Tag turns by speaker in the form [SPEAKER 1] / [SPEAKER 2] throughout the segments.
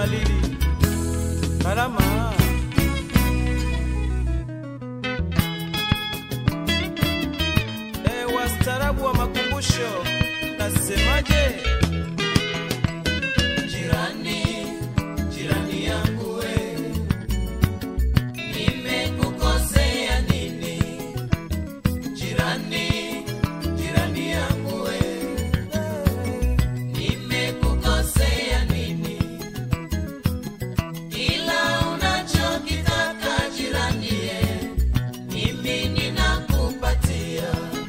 [SPEAKER 1] Malili Karama e, wastaarabu wa makumbusho nasemaje?
[SPEAKER 2] Jirani, jirani yangu we, nimekukosea nini? Jirani, jirani yangu we, nimekukosea nini? Kila unachokitaka jirani ye, mimi ninakupatia.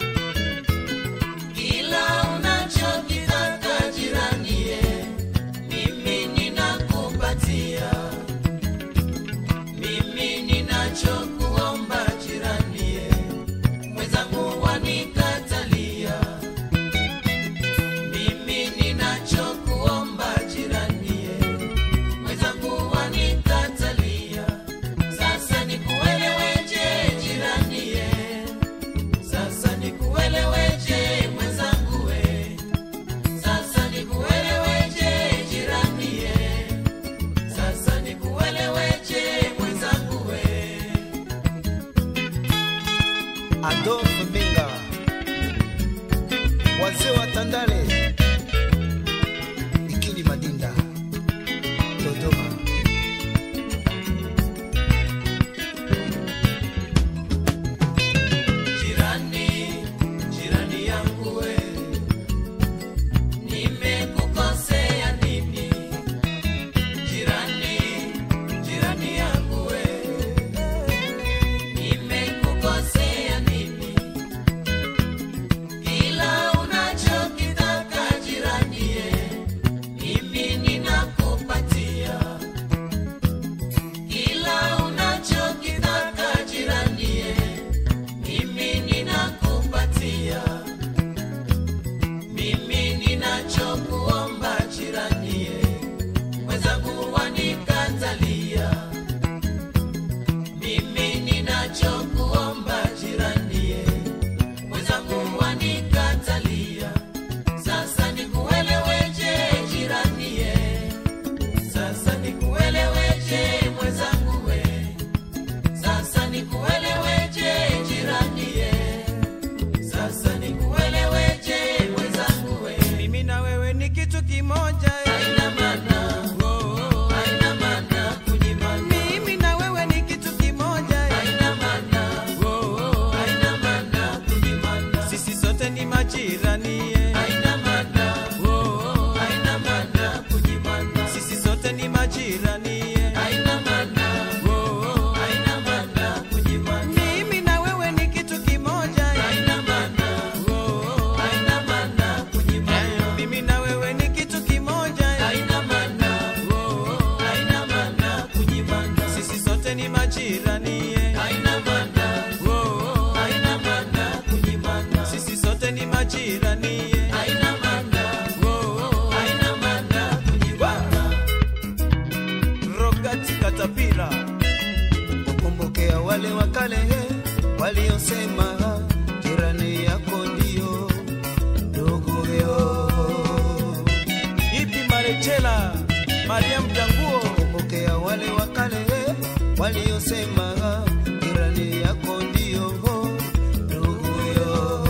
[SPEAKER 2] Kila unachokitaka jirani ye, mimi ninakupatia. Mimi ninachokuomba jirani ye, mwenzangu wanikatalia. Mimi ninachokuomba jirani ye, mwenzangu wanikatalia. Sasa nikueleweje jirani ye, sasa nikueleweje mwenzangu we, sasa nikueleweje jirani ye, sasa nikueleweje mwenzangu we.
[SPEAKER 1] Adolf Minga, wazee wa Tandale, Ikili Madinda, Dodoma.
[SPEAKER 2] Jirani, jirani yangu we, nimekukosea nini? Jirani, jirani yangu we, nimekukosea nini? Kila unachokitaka jirani ye, mimi ninakupatia. Kila unachokitaka jirani ye, mimi ninakupatia. Mimi ninachokuomba jirani ye, mwenzangu wanikatalia. Mimi ninachokuomba jirani ye, mwenzangu wanikatalia. Sasa nikueleweje jirani ye, sasa nikueleweje mwenzangu we, sasa nikueleweje jirani ye, sasa nikueleweje mwenzangu we.
[SPEAKER 1] Mimi na wewe ni kitu kimoja eh.
[SPEAKER 2] Haina maana,
[SPEAKER 1] Oh,
[SPEAKER 2] haina maana kunyimana,
[SPEAKER 1] mimi na wewe ni kitu kimoja eh.
[SPEAKER 2] haina maana,
[SPEAKER 1] Oh,
[SPEAKER 2] haina maana kunyimana,
[SPEAKER 1] sisi sote ni majirani eh.
[SPEAKER 2] haina maana,
[SPEAKER 1] Oh,
[SPEAKER 2] haina maana kunyimana,
[SPEAKER 1] sisi sote ni majirani eh.
[SPEAKER 2] haina maana,
[SPEAKER 1] Oh,
[SPEAKER 2] haina maana kunyimana,
[SPEAKER 1] mimi na wewe ni kitu kimoja eh.
[SPEAKER 2] haina maana,
[SPEAKER 1] Oh,
[SPEAKER 2] haina maana kunyimana,
[SPEAKER 1] mimi na wewe ni kitu kimoja eh.
[SPEAKER 2] haina maana,
[SPEAKER 1] Oh,
[SPEAKER 2] haina maana kunyimana,
[SPEAKER 1] sisi sote ni majirani eh.
[SPEAKER 2] haina maana,
[SPEAKER 1] Oh,
[SPEAKER 2] haina maana kunyimana,
[SPEAKER 1] sisi sote ni majirani eh.
[SPEAKER 2] haina maana,
[SPEAKER 1] Oh,
[SPEAKER 2] haina maana kunyimana.
[SPEAKER 1] Rogati Katapila, kukumbukea wale wa kale waliosema jirani yako ndio nduguyo. Ipi Marechela, Mariam Janguo, kukumbukea wale wa kale waliosema jirani yako ndio nduguyo.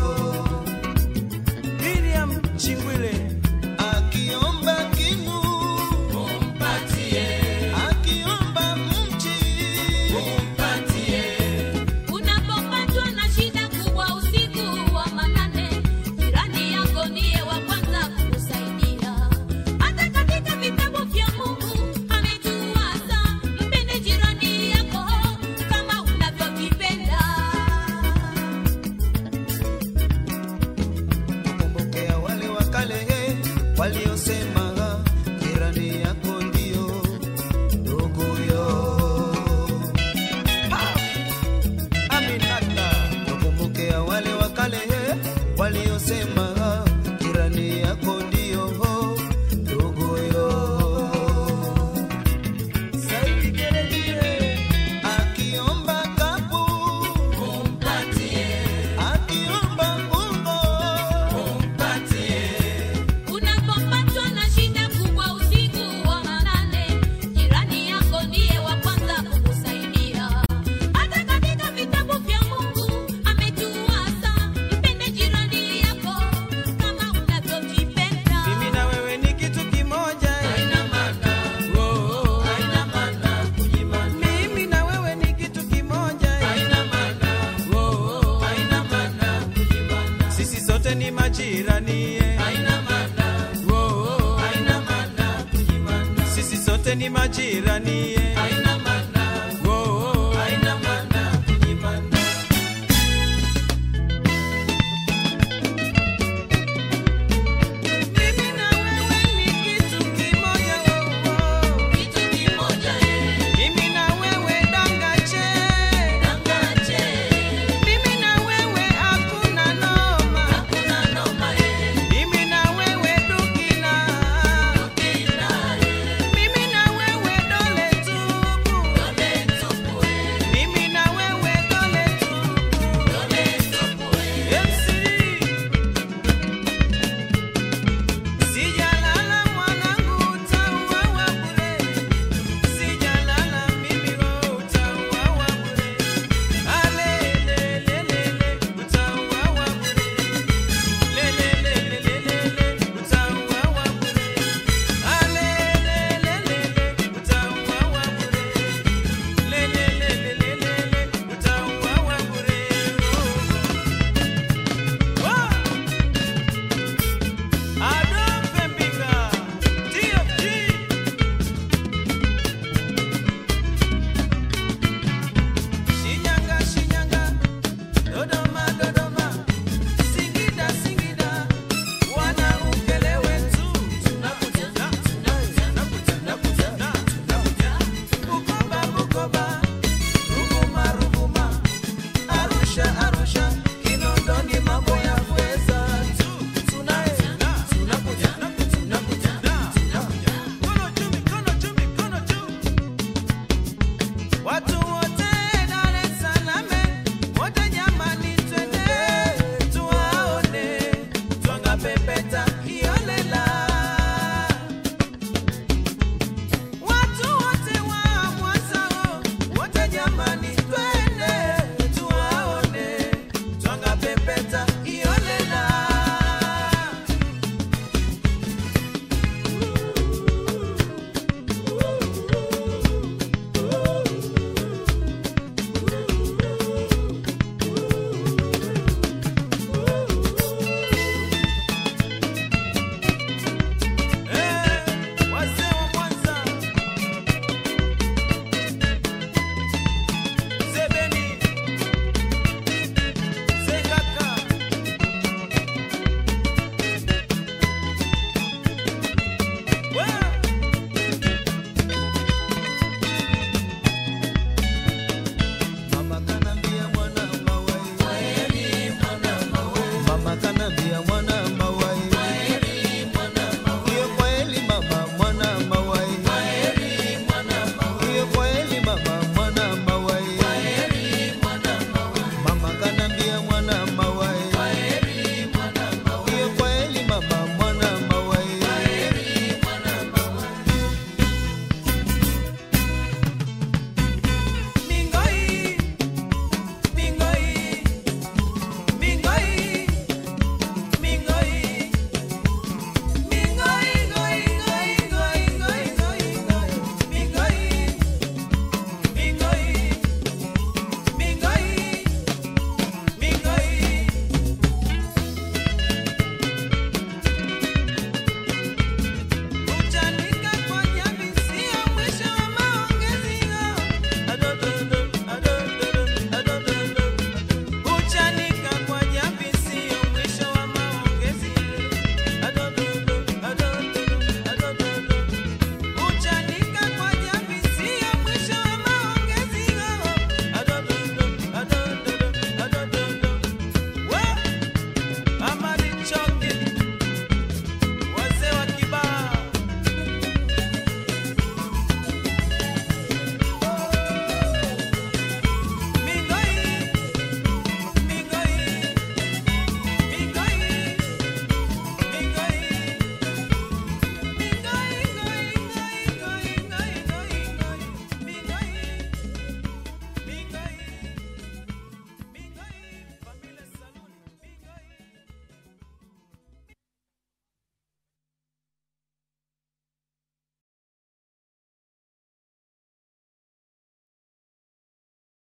[SPEAKER 1] Miriam Chingwile, akiomba kinu
[SPEAKER 2] Umpatie,
[SPEAKER 1] akiomba mchi
[SPEAKER 2] umpatie,
[SPEAKER 3] Unapopatwa na shida kubwa usiku wa manane, jirani yako ndiye wa kwanza kukusaidia. Hata katika vitabu vya Mungu ametuasa, mpende jirani yako kama unavyojipenda.
[SPEAKER 1] kukumbukea wale wa kale waliosema